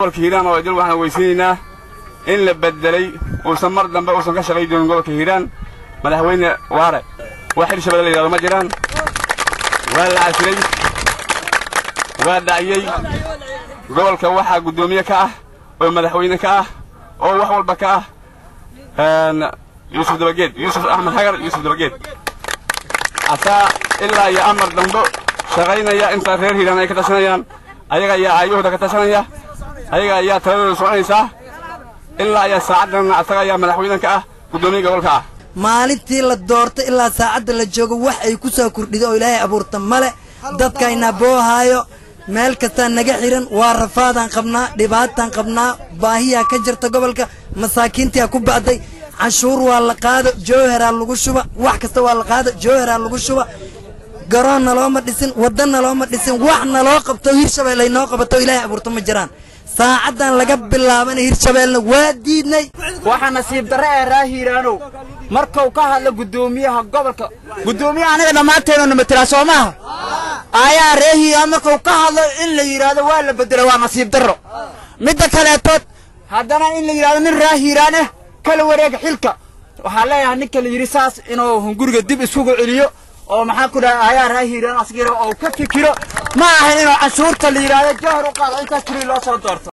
gobolka hiiraan oo idil waxaan weysiinaynaa in la beddelay uusan mar dambe uusan ka shaqay doonin gobolka hiiraan madaxweyne waare wax hirshabelle la yidhahdo ma jiraan waa la casilay waa dhaciyey gobolka waxaa guddoomiye ka ah oo madaxweyne ka ah oo wax walba ka ah yuusuf dabageed yuusuf axmed xagar yuusuf dabageed asaa ilaa iyo amar dambo shaqaynaya inta reer hiiraan ay ka tashanayaan ayaga ayaa aayahooda ka tashanaya ayaga ayaa taladooda soconaysaa ilaa ayaa saacaddan asaga ayaa madaxweyne ka ah guddoomiye gobolka ah maalintii la doorto ilaa saacadda la joogo wax ay ku soo kordhido oo ilaahay abuurta male dadkayna boohaayo meel kastaa naga xihan waa rafaadaan qabnaa dhibaataan qabnaa baahiyaa ka jirta gobolka masaakiintiyaa ku ba'day canshuur waa la qaado jowharaa lagu shuba wax kasta waa la qaado jowharaa lagu shuba garoon nalooma dhisin wadda nalooma dhisin wax naloo qabto hirshabelle ay noo qabato ilaahay abuurto ma jiraan saacaddan laga bilaabana hirshabeellena waa diidnay waxaa nasiib darre ee raa hiiraanow markuu ka hadlo guddoomiyaha gobolka guddoomiyaha aniga dhammaanteenu na matelaa soo maaha ayaa ree hiiraan markuu ka hadlo in la yidhaahdo waa la bedelo waa nasiib darro midda kaleetood haddana in la yidhahdo nin raa hiiraan ah kala wareega xilka waxaa leeyahay ninka la yidhi saas inuu hunguriga dib isugu celiyo oo maxaa ku dhahay ayaa raa hiiraan asgira oo ka fikiro ma ahan inuu canshuurta la yidhaahdo jahar u qaado intaas keliya loo soo doorto